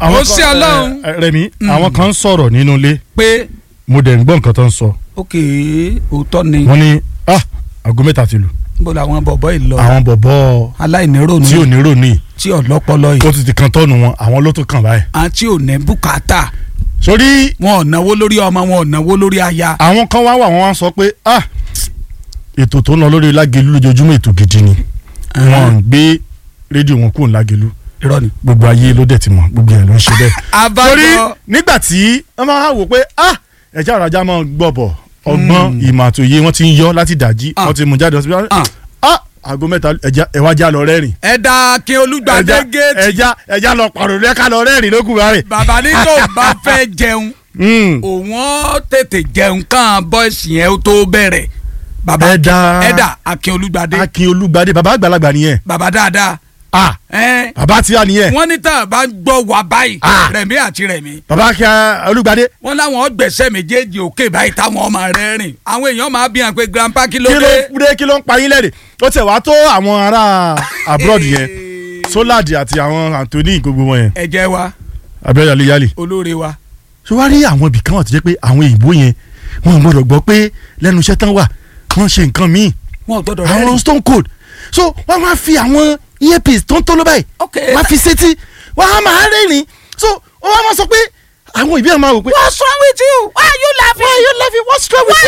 àwọn Ó sí Ọlọ́run. ẹ, ẹ, Rẹ̀mí àwọn kan ń sọ̀rọ̀ nínú ilé pé mo dẹ̀ ń gbọ́ nǹkan tó ń sọ ok òótọ́ ni wọ́n ní ah aago mẹ́ta ti lù bó làwọn bọ̀bọ̀ yìí lọ àwọn bọ̀bọ̀ aláìníròònù tí ò ní rò ní tí ọlọ́pọlọ yìí ó ti ti kan tọ́nu wọn àwọn ló tún kàn báyìí. àti ò ní bùkátà sórí wọn ò náwó lórí ọmọ wọn ò náwó lórí aya àwọn kan wá wà wọ́n wá sọ pé ah ètò tó ń lọ lórí lágelu lójoojúmọ́ ètò gidi ni wọ́n ń gbé rédíò wọn kúrò lágelu irọ́ ni. gbogbo ayé ló dẹ̀ ti mọ̀ gbogbo yẹn ló ń ṣe bẹ́ẹ̀. torí abájọ nígbà tí wọ́n máa wò pé ah ẹ̀já ọ̀rọ̀ ajá máa gbọ̀bọ̀ ọgbọ́n ìmọ̀ àtòyé wọ́n ti ń yọ láti dàjí Ah. wọ́n ti mú jáde hospital Ah. ah aago mẹ́ta ẹ̀já ẹ̀wá já lọ rẹ́rìn ẹ̀dá akin olùgbàdé ẹ̀já géètì ẹ̀já ẹ̀já lọ pàrọ̀ lẹ́ka lọ rẹ́rìn lókùn rẹ̀. bàbá ní tó bá fẹ́ jẹun òun ó tètè jẹun kàn bọ́ọ̀sì yẹn ó tó bẹ̀rẹ̀ bàbá Ẹ̀dá. ẹ̀dá akin olùgbàdé akin olúgbadé baba àgbàlagbà nìyẹn bàbá dáadáa ah ẹ̀ baba tí a nìyẹn wọ́n ní tá a bá gbọ́ wà báyìí Ah. rẹ̀mí àti rẹ̀mí baba akin olúgbadé wọ́n láwọn gbẹ̀sẹ̀ méjèèjì òkè báyìí táwọn ọmọ rẹ̀ rìn àwọn èèyàn máa bí hàn pé grandpa kí ló kí ló dé dé kí ló ń pa yín lẹ́rìn ó tẹ̀ wá tó àwọn ará abroad yẹn soladi àti àwọn anthony gbogbo wọn yẹn ẹ̀jẹ̀ wa abẹ́rẹ́ yálé yálé olóore wa so wá rí àwọn ibì kan wà tó jẹ́ pé àwọn ìbò yẹn wọn ò gbọ́dọ̀ gbọ́ pé lẹ́nu iṣẹ́ tán wà wọ́n ṣe nǹkan míì wọn ò gbọ́dọ̀ àwọn rẹ́rìn stone cold so wọ́n máa fi àwọn earpiece tó ń tó ló báyìí ok wọ́n á fi sétí wọ́n á máa rẹ́rìn so wọ́n á máa sọ pé àwọn ìbí ẹ̀ máa wò pé. what's wrong with you why are you laughing why are you laughing what's wrong with you.